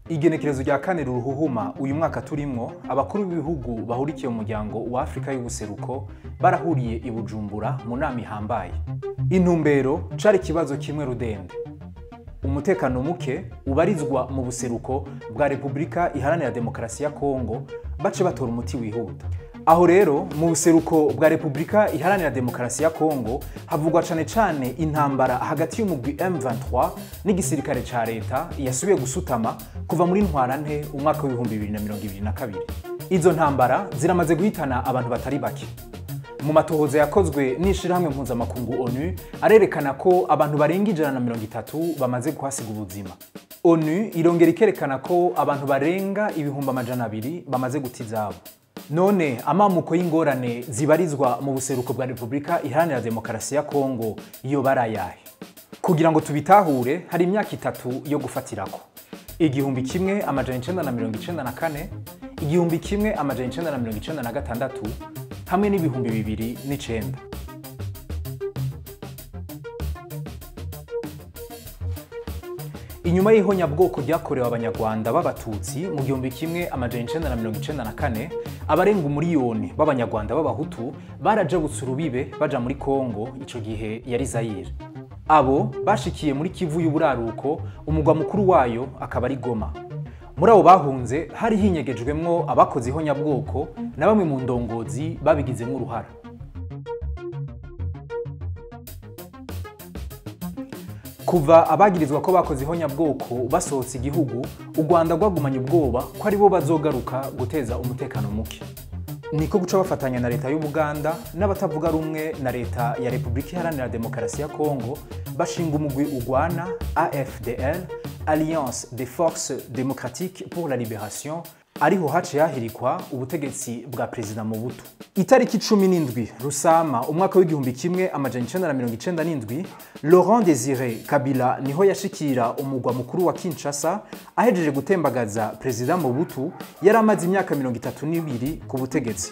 igenekerezo rya kane ruhuhuma uyu mwaka turimwo abakuru b'ibihugu bahurikiye mu muryango wa afurika y'ubuseruko barahuriye i bujumbura mu nama ihambaye intumbero cari ikibazo kimwe rudende umutekano muke ubarizwa mu buseruko bwa repubulika iharanira demokarasi ya kongo bace batora umuti wihuta aho rero mu buseruko bwa repubulika iharanira demokarasi ya kongo havugwa cane cane intambara hagati y'umugwi M23 n'igisirikare ca leta yasubiye gusutama kuva muri ntwarante umwaka w'ibihumbi bibiri na mirongo ibiri na kabiri izo ntambara ziramaze guhitana abantu batari bake mu matohoza yakozwe n'ishirahamwe mpuzamakungu onu arerekana ko abantu barenga ijana na mirongo itatu bamaze kuhasiga ubuzima onu irongera ikerekana ko abantu barenga ibihumbi amajana abiri bamaze guta izabo none amamuko y'ingorane zibarizwa mu buseruko bwa repubulika iharanira demokarasi ya kongo iyo barayahe kugira ngo tubitahure hari imyaka itatu yo gufatirako igihumbi kimwe amajana icenda na mirongo icenda na kane igihumbi kimwe amajana icenda na mirongo icenda na gatandatu hamwe n'ibihumbi bibiri n'icenda inyuma y'ihonyabwoko ryakorewe abanyarwanda b'abatutsi mu gihumbi kimwe amajana icenda na mirongo icenda na kane abarenga umuriyoni b'abanyarwanda b'abahutu barajabutse urubibe baja muri kongo ico gihe yari zayire abo bashikiye muri kivu y'uburaruko umugwa mukuru wayo akaba ari goma muri abo bahunze hari hinyegejwemwo abakoze ihonyabwoko na bamwe mu ndongozi babigizemwo uruhara kuva abagirizwa ko bakoze ihonyabwoko basohotse igihugu u rwanda rwagumanye ubwoba ko ari bo bazogaruka guteza umutekano muke niko guca bafatanya na leta y'ubuganda n'abatavuga rumwe na leta ya repubulika iharanira demokarasi ya kongo bashinga umugwi ugwana afdl alliance des forces démocratiques pour la libération ariho haciye hahirikwa ubutegetsi bwa perezida Mobutu itariki cumi n'indwi rusama umwaka w'igihumbi kimwe amajana icenda na mirongo icenda n'indwi laurent desire kabila niho yashikira umugwa mukuru wa kinshasa ahejeje gutembagaza perezida Mobutu yari amaze imyaka mirongo itatu n'ibiri ku butegetsi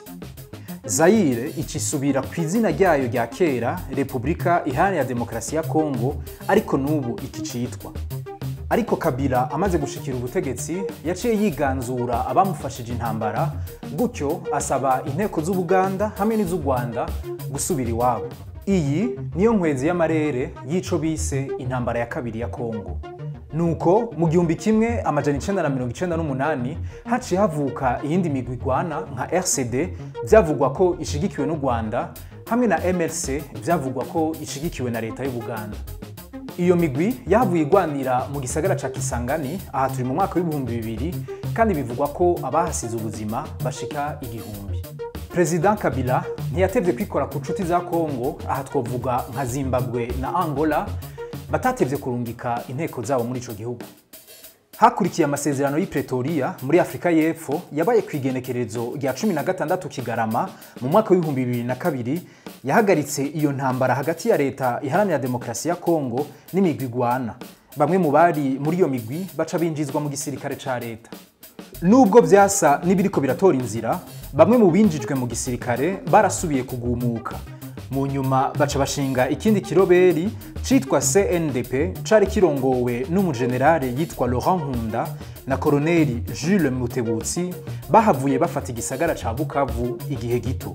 zayire icisubira ku izina ryayo rya kera repubulika iharanira demokarasi ya kongo ariko n'ubu ikicitwa ariko kabila amaze gushikira ubutegetsi yaciye yiganzura abamufashije intambara gutyo asaba inteko z'ubuganda hamwe n'iz'u rwanda gusubira iwabo iyi niyo nkwezi y'amarere y'ico bise intambara ya kabiri ya kongo nuko mu gihumbi kimwe amajana icenda na mirongo icenda n'umunani haciye havuka iyindi migwi igwana nka rcd vyavugwa ko ishigikiwe n'u rwanda hamwe na mrc vyavugwa ko ishigikiwe na leta y'ubuganda iyo migwi yahavuye igwanira mu gisagara ca kisangani aha turi mu mwaka w'ibihumbi bibiri kandi bivugwa ko abahasize ubuzima bashika igihumbi perezida kabila ntiyatevye kwikora ku nshuti za kongo aha twovuga nka zimbabwe na angola batatevye kurungika inteko zabo muri ico gihugu hakurikiye amasezerano y'i pretoria muri afurika y'epfo yabaye ku igenekerezo rya cumi na gatandatu kigarama mu mwaka w'ibihumbi bibiri na kabiri yahagaritse iyo ntambara hagati ya leta iharanira demokarasi ya kongo n'imigwi igwana bamwe mu bari muri iyo migwi baca binjizwa mu gisirikare ca leta nubwo vyasa n'ibiriko biratora inzira bamwe mu binjijwe mu gisirikare barasubiye kugumuka mu nyuma baca bashinga ikindi kiroberi citwa CNDP cari kirongowe n'umujenerale yitwa Laurent Nkunda na koloneli Jules Mutebutsi bahavuye bafata igisagara ca Bukavu igihe gito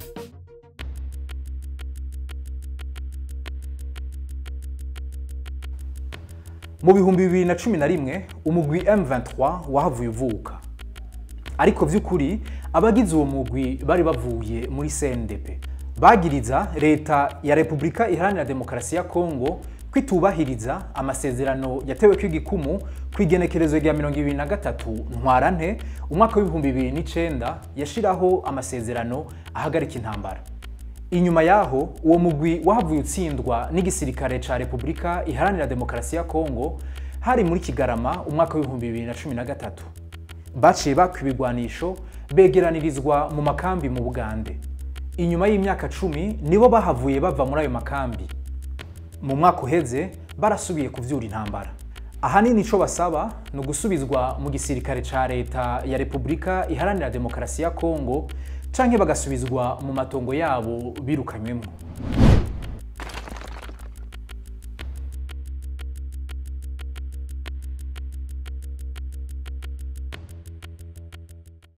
mu bihumbi bibiri na cumi na rimwe umugwi M23 wahavuye uvuka ariko vy'ukuri abagize uwo mugwi bari bavuye muri CNDP bagiriza leta ya repubulika iharanira demokarasi ya kongo kwitubahiriza amasezerano yatewe kw'igikumu ku igenekerezo rya mirongo ibiri na gatatu ntwarante umwaka w'ibihumbi bibiri n'icenda yashiraho amasezerano ahagarika intambara inyuma yaho uwo mugwi wahavuye utsindwa n'igisirikare ca repubulika iharanira demokarasi ya kongo hari muri kigarama umwaka w'ibihumbi bibiri na cumi na gatatu baciye bakwa ibigwanisho begeranirizwa mu makambi mu bugande inyuma y'imyaka cumi nibo bahavuye bava muri ayo makambi mu mwaka uheze barasubiye kuvyura intambara ahanini ico basaba ni ugusubizwa mu gisirikare ca leta ya repubulika iharanira demokarasi ya kongo canke bagasubizwa mu matongo yabo birukanywemwo